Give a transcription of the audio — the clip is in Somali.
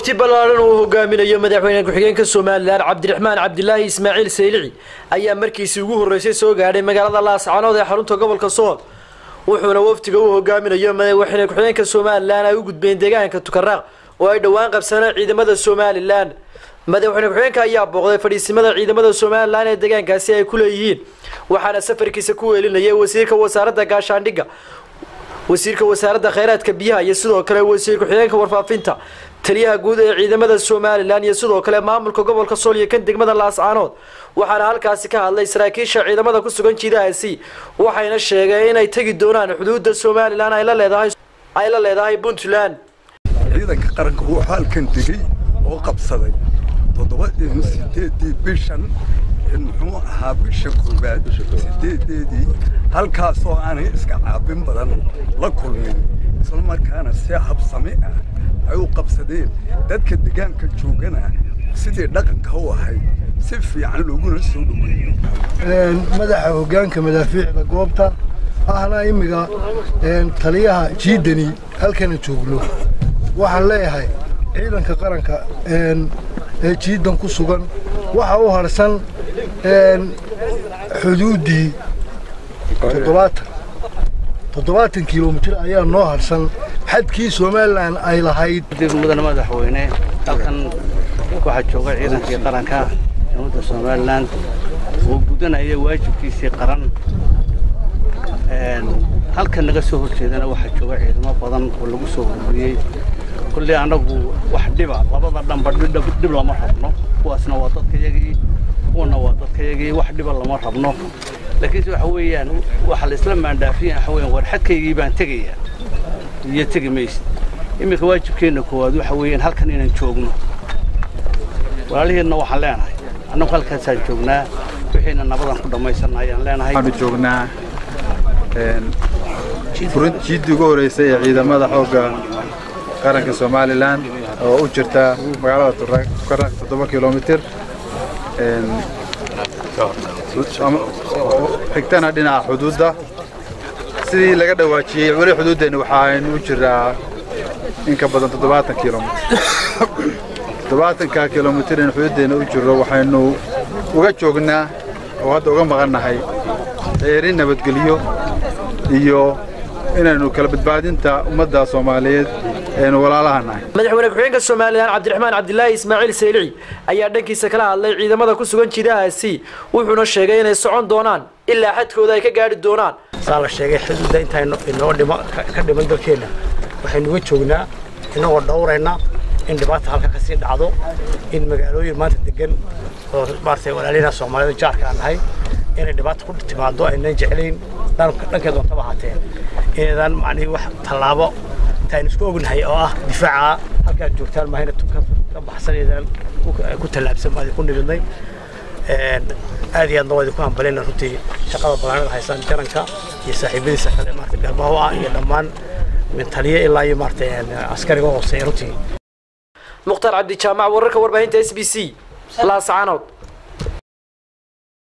wafti ballaaran uu hogaaminayo madaxweyne ku-xigeenka somalilan cabdiraxmaan cabdilaahi ismaaciil saylici ayaa markiisii ugu horreysay soo gaadhay magaalada laascanood ee xarunta gobolka sool wuxuuna waftiga uu hogaaminayo madaxweyne ku-xigeenka somalilan ay u gudbeen deegaanka tukaraaq oo ay dhowaan qabsaneen ciidamada somalilan madaxweyne ku-xigeenka ayaa booqday fadhiisimada ciidamada somalilan ee deegaankaasi ay ku leeyihiin waxaana safarkiisa ku weelinayay wasiirka wasaaradda gaashaandhigga wasiirka wasaaradda kheyraadka biyaha iyo sidoo kale wasiir ku-xigeenka warfaafinta taliyaha guud ee ciidamada somalilan iyo sidoo kale maamulka gobolka sool iyo kan degmada laascaanood waxaana halkaasi ka hadlay saraakiisha ciidamada ku sugan jiidahaasi waxayna sheegeen inay tegi doonaan xuduudda somalilan ay la leedahay ay la leedahay puntland ciidanka qaranka wuxuu halkan degay oo qabsaday toddoba sideedii bishan muxuu ahaa bisha koowaad sideedeedii halkaasoo aanay iska caabin badan la kulmin isla markaana si habsami ah ay u qabsadeen dadka deegaanka joogana sidii dhaqanka u ahayd si fiican looguna soo dhoweeyo madaxa hoggaanka madaafiicda goobta ahna imiga taliyaha jiidani halkana joogno waxaan leeyahay ciidanka qaranka ee jiidan ku sugan waxa u harsan xuduuddii toddobaatan toddobaatan kilomitir ayaa noo harsan xadkii somalilan ay lahayd mudane madaxweyne halkan waxaa jooga ciidankii qaranka ummadda somalilan oo gudanaya waajibkiisii qaran halkan naga soo horjeedana waxaa jooga ciidamo badan oo lagu soo ururiyey kulley annagu wax dhiba labada dhanba dhib lama rabno kuwaasna waa dadkayagii kuwana waa dadkayagii wax dhiba lama rabno laakiinse waxa weeyaan waxa la isla maandhaafiya waxa weeyaan war xadkaygii baan tegayaa iyo tegi maysid iminka waajibkeenna koowaad waxa weeyaan halkan inaan joogno walaalihiinna waxaan leenahay annagu halkaasaan joognaa wixiina nabadan ku dhammaysanna ayaan leenahay waxaanu joognaa jiiddii ugu horreysay ee ciidamada xoogga qaranka somalilan oo u jirta magaalada tukaraaq toddoba kilomitir xigtana dhinaca xuduudda sidii laga dhawaajiyey weli xuduuddeenna waxaaynu u jiraa in ka badan toddobaatan kilomitir toddobaatanka kilomitir in xuduuddeenna u jirro waxaynu uga joognaa oo hadda uga maqannahay ceerin nabadgelyo iyo inaynu kala badbaadinta ummadda soomaaliyeed aynu walaalaha nahay madaxweyne ku-xigeenka somalilan cabdiraxmaan cabdilaahi ismaaciil saylici ayaa dhankiisa kala hadlay ciidamada ku sugan jiidahaasi wuxuuna sheegay inay socon doonaan ilaa xadkooda ay ka gaadhi doonaan saa la sheegay xuduudda intaynu inoo dhima ka dhiman dalkeenna waxaynu uga joognaa inagoo dhowrayna in dhibaata halka ka sii dhacdo in magaalooyin maanta degan oo maaragtay walaalina soomaalida jaarka aan nahay inay dhibaata ku timaado aynan jeclayn dhankeed wantaba ahaatee inaydaan macnihii wax tallaabo intaaynu isku ognahay oo ah difaaca halkaad joogtaan mahayna tunka ka baxsanaydaan ku tallaabsan maadi ku nimidnay aad iyo aadna waa idinku hambalayna runtii shaqada balaanada haysaan jaranka iyo saaxiibadiisa kale maarata garbaho ah iyo dhammaan min taliye ilaa iyo maarata askariga hooseeya runtii mukhtaar cabdijaamac wararka warbaahinta s b c laascaanood